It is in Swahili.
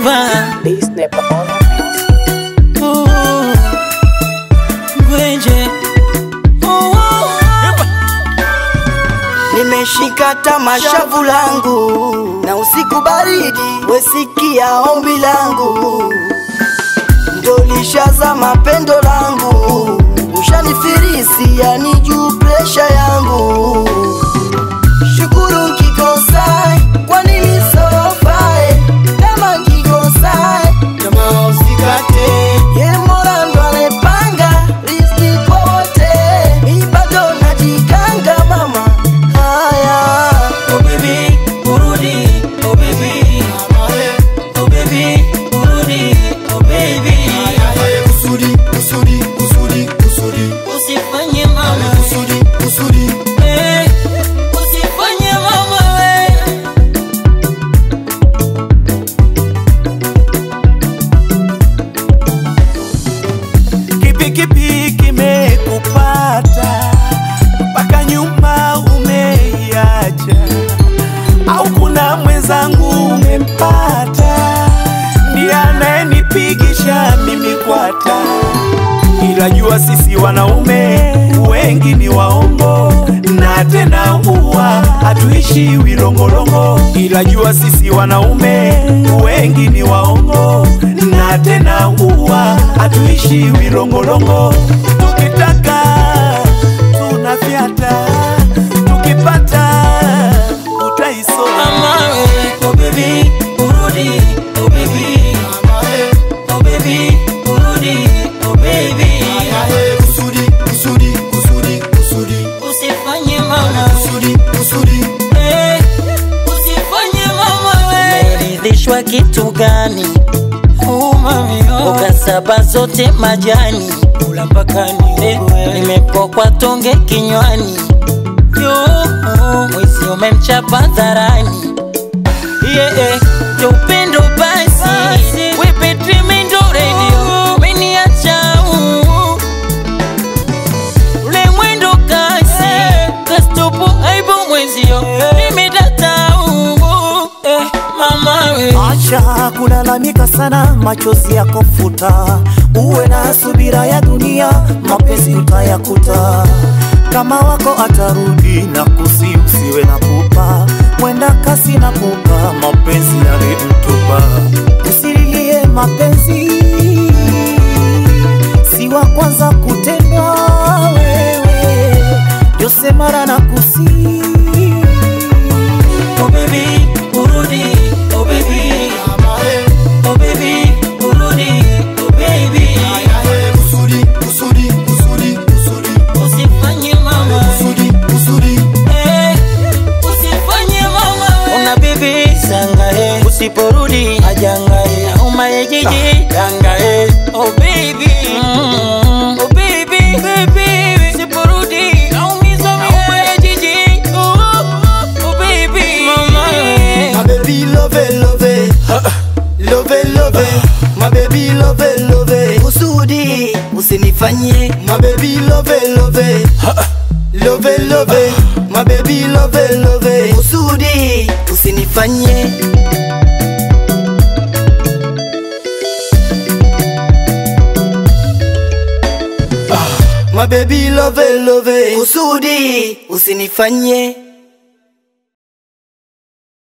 Nepa This never on the beat. Oh, Ngwenje Oh, oh. Nimeshika tamashavu langu na usiku baridi, wesikia ombi langu, ndolishaza mapendo langu, ushanifirisi yani juu presha yangu. Shukuru nkikosa, kwa nini sofae? Kama nkikosa, kama usikate, ye Mola ndo anepanga riziki pote, mi bado najikanga mama. Haya, Oh baby, urudi, oh baby Oh baby, urudi, oh baby Kusudi, kusudi, kusudi, kusudi, Usifanye mama kusudi, kusudi. eh, Usifanye mama we Kipi kipi kimekupata mpaka nyuma umeiacha, au kuna mwenzangu umempata ndiye anayenipigisha mimi kwata? Ila jua sisi wanaume wengi ni waongo na tena huwa hatuishi wilongolongo. Ila jua sisi wanaume wengi ni waongo na tena huwa hatuishi wilongolongo. Tukitaka tunafyata, tukipata utaisoma. Mama we, oh baby, urudi, oh baby Oh baby, urudi, oh baby Kusudi, kusudi, kusudi, kusudi, Usifanye mama kusudi, kusudi. Eh, usifanye mama we. Umeridhishwa kitu gani? Mboga saba zote majani, kula mpaka niwe. Nimepokwa tonge kinywani, yo mwizi umemchapa dharani. Yeah, yeah, ya upendo basi, we Petri Mendo Radio, umeniacha uh. ule mwendo kasi kastopo aibu mwenzio nimedata uh, eh, mama we Acha kulalamika sana, machozi yako futa, uwe na subira ya dunia, mapenzi utayakuta. Kama wako atarudi na kusi, usiwe na pupa, mwenda kasi na pupa, mapenzi yalimtupa. Usililie mapenzi, si wa kwanza kutendwa wewe, Jose Mara na kusi oh baby urudi oh baby oh baby urudi oh baby Kusudi, kusudi, kusudi, kusudi, usifanye mama kusudi, kusudi. eh, usifanye mama we una bibi sangae usiporudi ajangae umaye jiji dangae oh baby mm, oh baby baby usiporudi aumiza umaye jiji oh, oh baby mama we my baby love it, love it. Love it, love it. My baby love it, love it. Kusudi, usinifanyie. My baby love it, love it. Love it, love it. My baby love it, love it. Kusudi, usinifanyie. My baby love it, love it. Kusudi, usinifanyie.